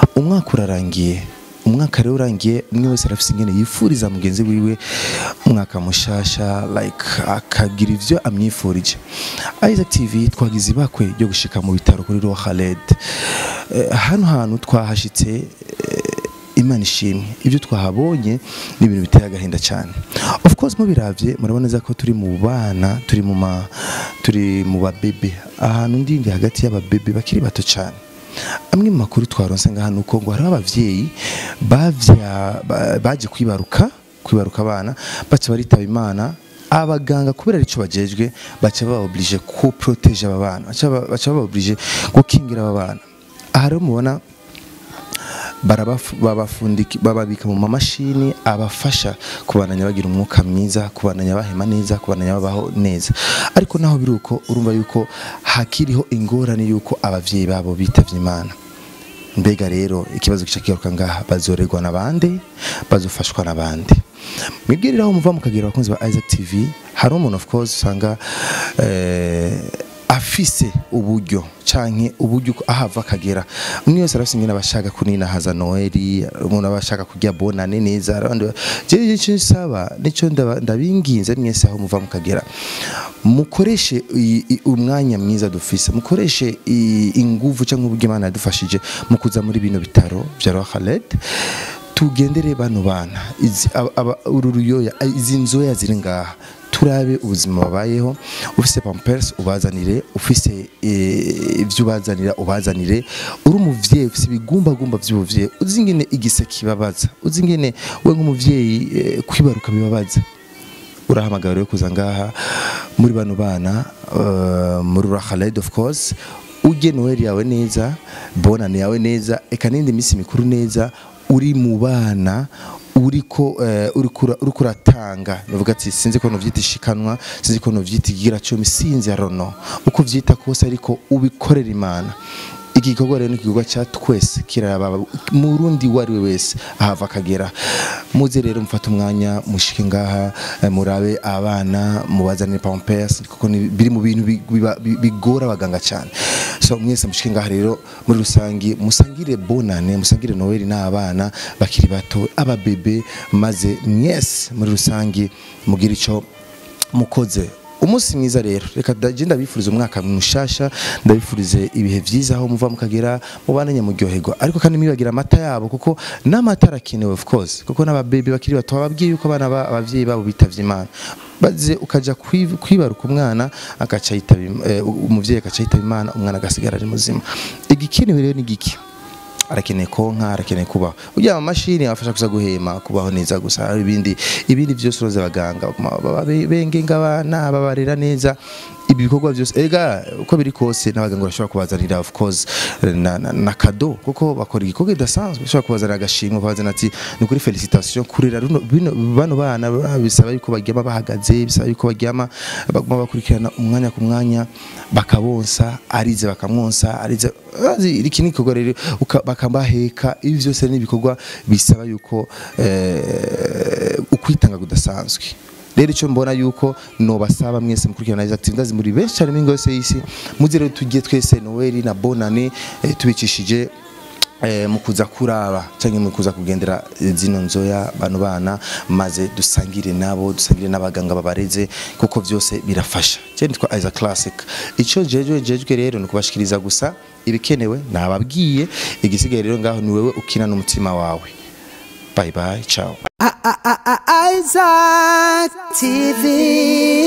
umwaka urarangiye umwaka rero urangiye umwe wese arafise ingene yifuriza mugenzi wiwe umwaka mushasha like akagira ivyo amwifurije Isaac TV twagize ibakwe ryo gushika mu bitaro kuri Roha Khaled Eh, hano hantu twahashitse eh, imana ishimwe ibyo twahabonye ni ibintu biteye agahinda cyane of course mubiravye murabona neza ko turi mu bana turi mu ma turi mu babebe ahantu ndindi hagati y'ababebe bakiri bato cyane amwe mu makuru twaronse ngaha nuko ngo hariho abavyeyi bavya ba- baje kwibaruka kwibaruka abana baca baritaba imana abaganga kubera arico bajejwe baca baba oblige ku protege aba bana baca ba- baca baba oblige gukingira aba bana aha rero mubona barabafu- babafundiki- bababika mu mamashini abafasha kubananya bagira umwuka mwiza kubananya bahema neza kubananya babaho neza ariko naho biri uko urumva yuko hakiriho ingorane yuko abavyeyi babo bitavye imana mbega rero ikibazo gica kigaruka ngaha bazorerwa n'abandi bazofashwa n'abandi mwibwirira aho muva mukagira abakunzi ba Isaac TV hari umuntu of course usanga eh, afise uburyo canke uburyo uko ahava akagera umwe wese arafise ingene abashaka kunina haza noeli umuntu aba ashaka kurya bonane neza abandi ba- jewe ico nsaba nico ndaba- ndabinginze mwese aho muva mukagera mukoreshe i- i- umwanya mwiza dufise mukoreshe i- inguvu cyangwa uburyo imana yadufashije mu kuza muri bino bitaro vya Roha Khaled tugendere bano bana izi aba- aba- uru ruyoya izi nzoya ziri ngaha turabe ubuzima babayeho ufise pampers ubazanire ufise eh, ibyo ubazanira ubazanire uri umuvyeyi ufise ibigumbagumba vy'ubuvyeyi uzi ingene igise kibabaza uzi ingene we nk'umuvyeyi eh, kwibaruka bibabaza urahamagara rero kuza ngaha muri bano bana uh, muri Khaled of course ujye Noel yawe neza bonane yawe neza eka n'indi minsi mikuru neza uri mu bana uriko uh, uriko ura- uriko uratanga bavuga ati sinzi ko novyita ishikanwa sinzi ko novyita igira cumi sinzi arono uko vyita kose ariko ubikorera imana iki gikorwa rero ni igikorwa cya twese kiraba murundi uwo ari we wese ahava akagera muze rero mufate umwanya mushike ngaha eh, murabe abana mubazanire pampers kuko ni- biri mu bintu bi- biba- bi- bigora abaganga cyane so mwese mushike ngaha rero muri rusangi musangire bonane musangire noel n'abana bakiri bato ababebe maze mwese muri rusangi mugire ico mukoze umunsi mwiza rero reka ndaje ndabifuriza umwaka mushasha ndabifurize ibihe vyiza aho muva mukagera mubane nyamuryoherwa ariko kandi mwibagira amata yabo kuko n'amata arakenewe of course kuko n'ababebi bakiri bato bababwiye yuko abana ba- abavyeyi babo bitavye imana baze ukaja kwi- kwibaruka umwana agaca yitaba Im- eh, umuvyeyi agaca yitaba imana umwana agasigara ari muzima igikenewe rero ni giki arakeneye konka arakeneye kubaho ujya amamashini abafasha gusa guhema kubaho neza gusa hari ibindi ibindi byose uroze abaganga baguma baba be- bengenga abana babarera neza ibi bikorwa byose ega uko biri kose n'abaganga bashobora kubazanira of course na, na, na kado kuko bakora igikorwa kidasanzwe bashobora kubazanira agashimwe kubazanira ati ni kuri felicitation kurera runo bino bano bana ba- bisaba yuko baryama bahagaze bisaba yuko baryama baguma bakurikirana umwanya ku mwanya bakabonsa arize bakamwonsa arize azi iki ni igikorwa rero uka- bakabaheka ibi byose ni ibikorwa bisaba yuko eh, ukwitanga kudasanzwe rero icyo mbona yuko nobasaba mwese mukurikirana Isaac TV ndazi muri benshi cyane mingo yose y'isi muze rero tujye twese Noel na Bonane eh, tubicishije eh, mu kuza kuraba cyangwa mu kuza kugendera eh, zino nzoya bano bana maze dusangire nabo dusangire n'abaganga babareze kuko byose birafasha cyo nitwa Isaac Classic icyo jejwe jejwe rero ni kubashikiriza gusa ibikenewe nababwiye igisigaye rero ngaho ni wewe ukina n'umutima wawe bye bye ciao Isaac TV.